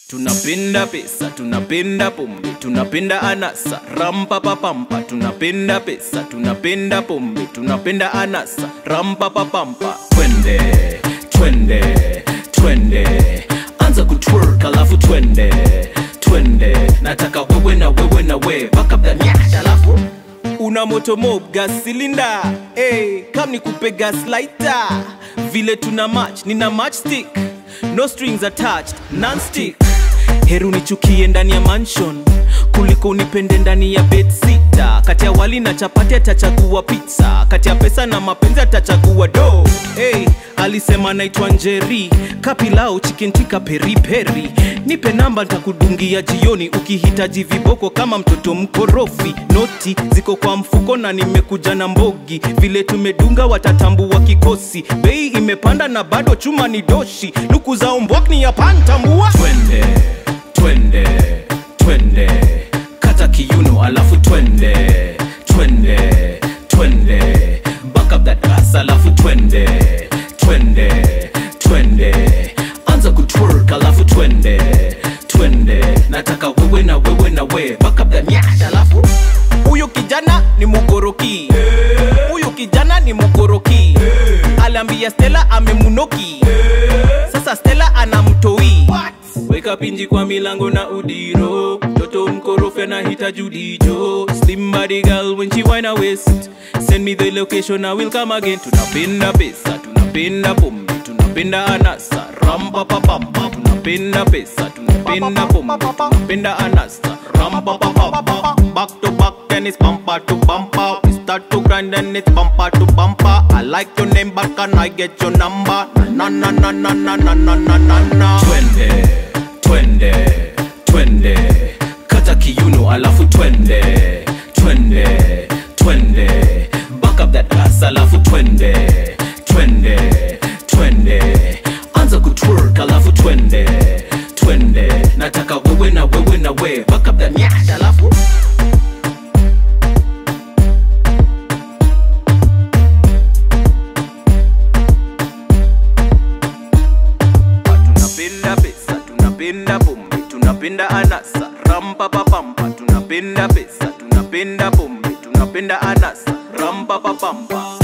tunapenda pesa tunapenda pombe tunapenda anasa rampapapampa tunapenda pesa tunapenda pombe tunapenda anasa rampapapampa twende twende twende anza kutwerk alafu twende twende nataka wewe na wewe na we back up that nyash alafu una moto mob gas cylinder hey, kam ni kupe gas lighter vile tuna match nina match stick no strings attached non-stick heru nichukie ndani ya mansion kuliko unipende ndani ya bedsita kati ya wali na chapati atachagua pizza kati ya pesa na mapenzi atachagua do hey, alisema naitwa njeri kapilao chikentika periperi nipe namba ntakudungia jioni ukihitaji viboko kama mtoto mkorofi noti ziko kwa mfuko na nimekuja na mbogi vile tumedunga watatambua kikosi bei imepanda na bado chuma ni doshi luku za umbwak ni ya pantambua twende twende twende kata kiuno alafu twende twende twende back up that ass alafu twende twende twende anza kutwerk alafu twende twende nataka wewe na wewe na we back up that nyash alafu huyu kijana ni mugoroki huyu kijana ni mugoroki aliambia stela amemunoki sasa stela anamtoi weka pinji kwa milango na udiro toto mkorofi anahitaji udijo slim body girl when she wine her waist send me the location I will come again tunapenda pesa tunapenda pombe tunapenda anasa rampapapapa tunapenda pesa tunapenda pombe tunapenda anasa rampapapapa back to back and it's bumper to bumper we start to grind and it's bumper to bumper I like your name but can I get your number na na na na na na na na na na twende twende twende kata kiuno alafu twende twende twende back up that ass alafu twende twende twende anza kutwerk alafu twende twende nataka wewe na wewe na we back up that nyash alafu tunapenda pesa tunapenda pombe tunapenda anasa rampapapampa tunapenda pesa tunapenda pombe tunapenda anasa rampapapampa